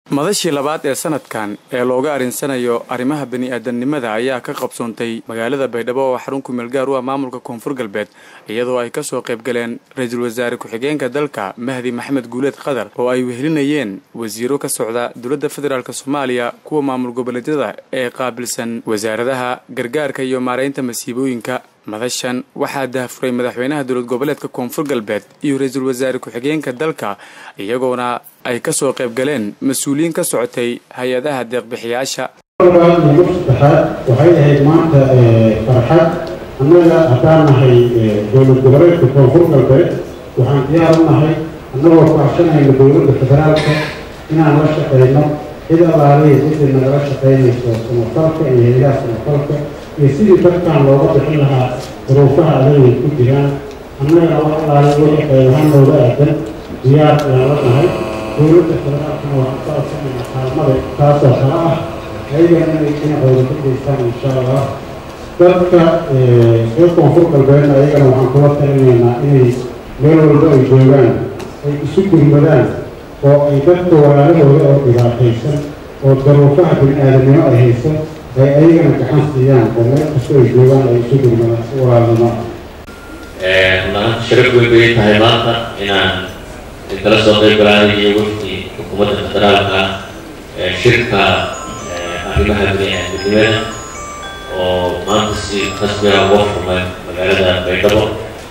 madashii labaad ee sanadkan ee looga arinsanayo arrimaha bani-aadamnimada ayaa ka qabsoontay magaalada baydhabo oo xarun kumeel gaar u ah maamulka koonfur galbeed iyadoo ay kasoo qayb galeen ra-iisul wasaare ku-xigeenka dalka mahdi maxamed guuleed qadar oo ay wehelinayeen wasiiro ka socda dowladda federaalk soomaaliya kuwa maamul goboleedyada ee qaabilsan wasaaradaha gargaarka iyo maaraynta masiibooyinka madashan waxaa daahfuray madaxweynaha dowlad goboleedka koonfur galbeed iyo ra-iisul wasaare ku-xigeenka dalka iyagoona ay kasoo qayb galeen mas-uuliyiin ka socotay hay-adaha deeqbixiyaasha iyo saddexaad waxay ahayd maanta farxad annaga haddaan nahay dowlad goboleedka koonfur galbeed waxaan diyaar u nahay annagoo kaashanayna dowladda federaalka inaan la shaqeyno cid alaaliya cidii nagala shaqeynayso samafalka iyo hay-adaha samafalka iyo sidii dadkan looga bixin lahaa duruufaha adagay ku jiraan annagana wax alaaliya wixii qaybahanooda aadan diyaar ayaan la nahay dowladda federaalkana waxaan ka codsanayna kaalmada taasoo kale ah ayagana inay dhinacooda ka geystaan insha allah dadka reer koonfur galbeedna ayagana waxaan kula talinaynaa inay meel walba ay joogaan ay isu gurmadaan oo ay dadka walaalahooda oo dhibaataysan oo daruufaha bini-aadamnimo ay haysan ay ayagana gacan siiyaan oo meel kasta ay joogaan ay isu gurmadaan si walaalnimo maanta sharaf weyn bay tahay maanta inaan kala soo qayb galaayo iyo wafdi xukuumadda federaalka shirka arrimaha bini-aadamnimada oo maanta si rasmiga uga furmay magaalada baydhabo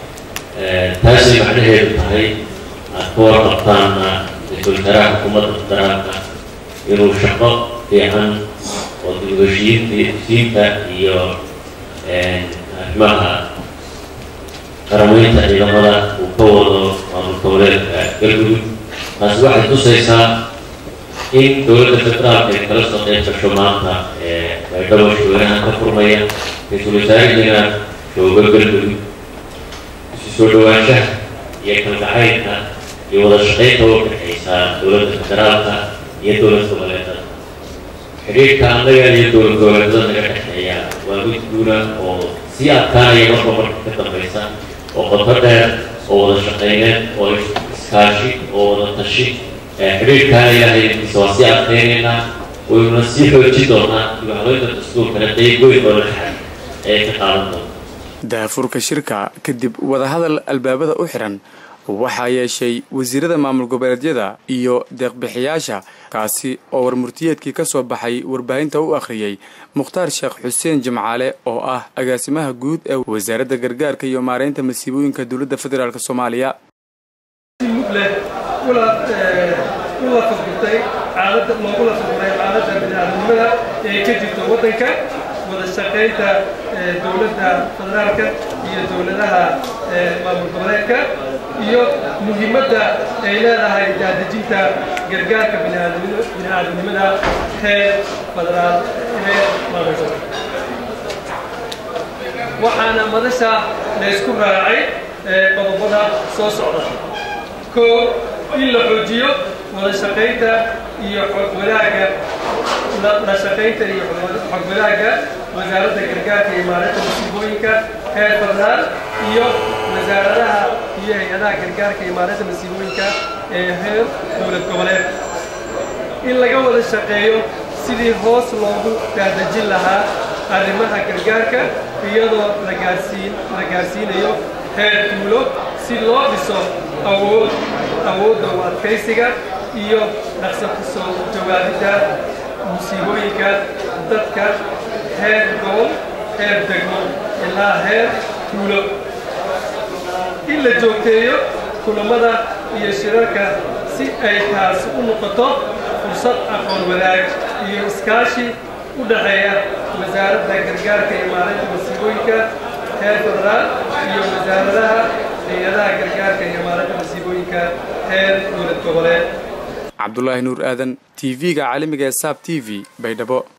taasay macnaheedu tahay aad ka warqabtaana ra-iisul wasaaraha xukuumadda federaalka inuu shaqo fiican oo dibheshiyiinta iyo arrimaha qarameynta ciidamada uu ka wado maamul goboleedka galmudug taasi waxay tusaysaa in dowladda federaalka ay kala soo qayb gasho maanta baydhabo shaweynaha ka furmaya ra-iisul wasaarihiina joogo galmudug isu soo dhawaanshaha iyo kalgacaynka iyo wada shaqaynta u dhexaysa dowladda federaalka iyo dowlad goboleedada xidhiirka annaga iyo dowlad goboleedada naga dhexeeya waa mid guula oo sii adkaanaya marba marka ka dambaysa oo qoto dheer oo wada shaqeyneed oo iskaashi oo wada tashi xidhiirkaana ilaahay intiisa waa sii adkeynaynaa waynuna sii xooji doonaa dibahabeynta dastuurkana qeyb weyn oo dhexay ee ka qaadan doonta daafurka shirka kadib wadahadal albaabada u xiran waxaa yeeshay wasiirada maamul goboleedyada iyo deeqbixiyaasha kaasi oo warmurtiyeedkii ka soo baxay warbaahinta u akhriyey mukhtaar sheekh xuseen jimcaale oo ah agaasimaha guud ee wasaaradda gargaarka iyo maaraynta masiibooyinka dowladda federaalk soomaaliya ula fadgurtay xaalada loogula fadguray xaaladda bini-aadamnimada ee ka jirta waddanka wada shaqaynta dowladda federaalka iyo dowladaha maamul goboleedka iyo muhiimadda ay leedahay daadejinta gargaarka bini-aadamnimada heer federaal heer maamul goboleed waxaana madasha laysku raacay qodobada soo socda koo in la xoojiyo wada shaqaynta iyo xog wadaagga la shaqaynta iyo xog wadaagga wasaaradda gargaarka iyo maalinta masiibooyinka heer federaal iyo wasaaradaha iyo hay-adaha gargaarka iyo maalinta masiibooyinka ee heer dowlad goboleed in laga wada shaqeeyo sidii hoos loogu daadejin lahaa arrimaha gargaarka iyadoo la gaarsiin la gaarsiinayo heer duulo si loo dhiso awood awoodda u adkaysiga iyo dhaqsa ku soo jawaabidda musiibooyinka dadka heer gobol heer degmo ilaa heer tuulo in la joogteeyo kulammada iyo shirarka si ay taasi u noqoto fursad aqoon wadaag iyo iskaashi u dhaxeeya wasaaradda gargaarka iyo maalinta masiibooyinka heer federaal iyo wasaaradaha hay-adaha gargaarka iyo maalinta masiibooyinka heer dowlad goboleed cabdulaahi nuur aadan t v-ga caalamiga ee saab t v baydhabo